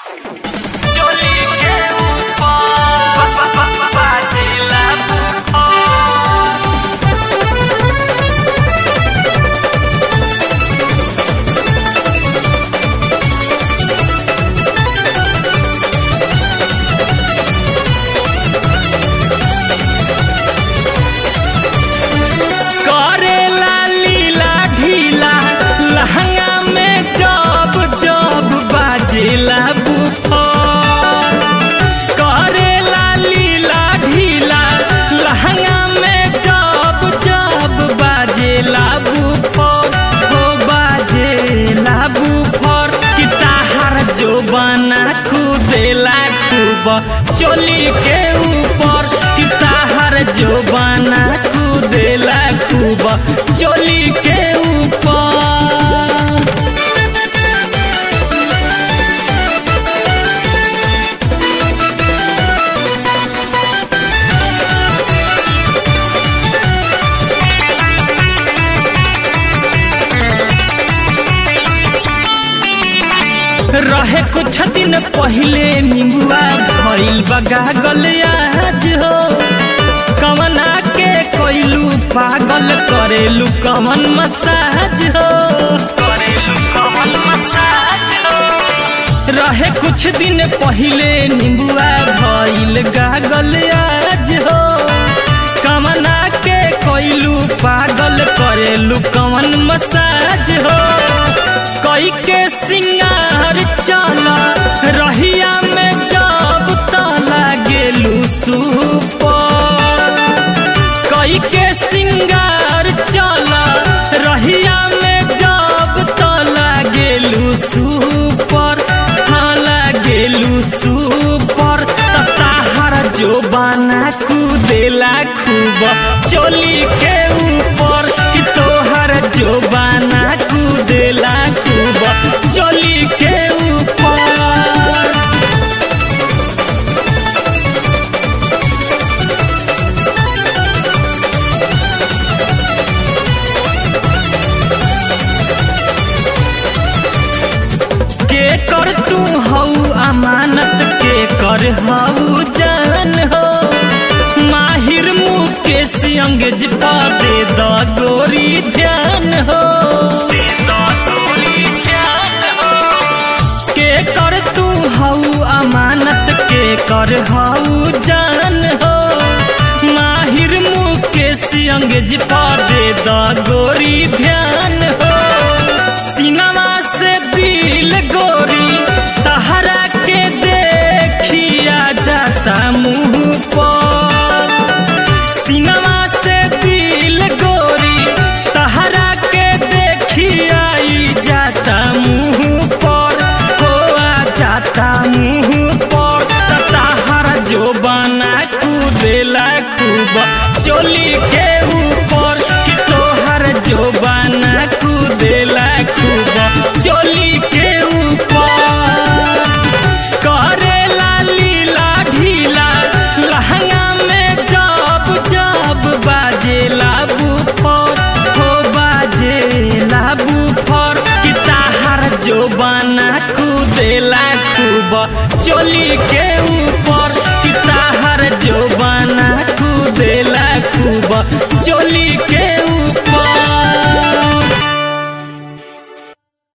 चोली के ऊपर बाजेला बुखार करेला लीला ढीला लहंगा में जब जब बाजेला बुखार करेला लीला ढीला लहंगा में जब जब बाजेला बुखार हो बाजेला बुखार कि ताहार जो बना कूदेला खूब चोली के ऊपर कि ताहार जो बना कूदेला खूब चोली के ऊपर रहे कुछ दिन पहले निमुआ भइल बगा आज हो कमना के कोइलू पागल करेलू कमन मसाज हो करेलू कमन मसाज हो रहे कुछ दिन पहले निमुआ भइल गागल आज हो कमना के कोइलू पागल करेलू कमन मसाज हो कई के सिंगार चला रहिया में जब तला गेलू सुपर कई के सिंगार चला रहिया में जब तला गेलू सुपर हाला गेलू सुपर ताहार जो बना कूदेला खूब चोली के ऊपर कि तोहर जो बना कूदेला खूब चोली के ऊपर के कर तू हऊ अमानत के कर हऊ जान हो माहिर मुकेश अंगज पा दे द गोरी ध्यान हो के कर तू हऊ अमानत के कर हऊ जान हो माहिर मुकेश अंगज पा दे द गोरी ध्यान हो सिनेमा से दिल गोरी तहरा के देखिया जाता मुंह पर सिनेमा से दिल गोरी तहरा के देखिया ई जाता मुंह पर हो आ जाता मुंह पर त तहरा जो बना कूदेला खूब चोली के ऊपर कि तोहर जो बना कूदेला खूब चोली के ऊपर करेला लीला ढीला लहंगा में जब जब बाजेला बुफर हो बाजेला बुफर कि ताहार जो बना कूदेला खूब चोली के ऊपर कि ताहार जो बना कूदेला खूब चोली के ऊपर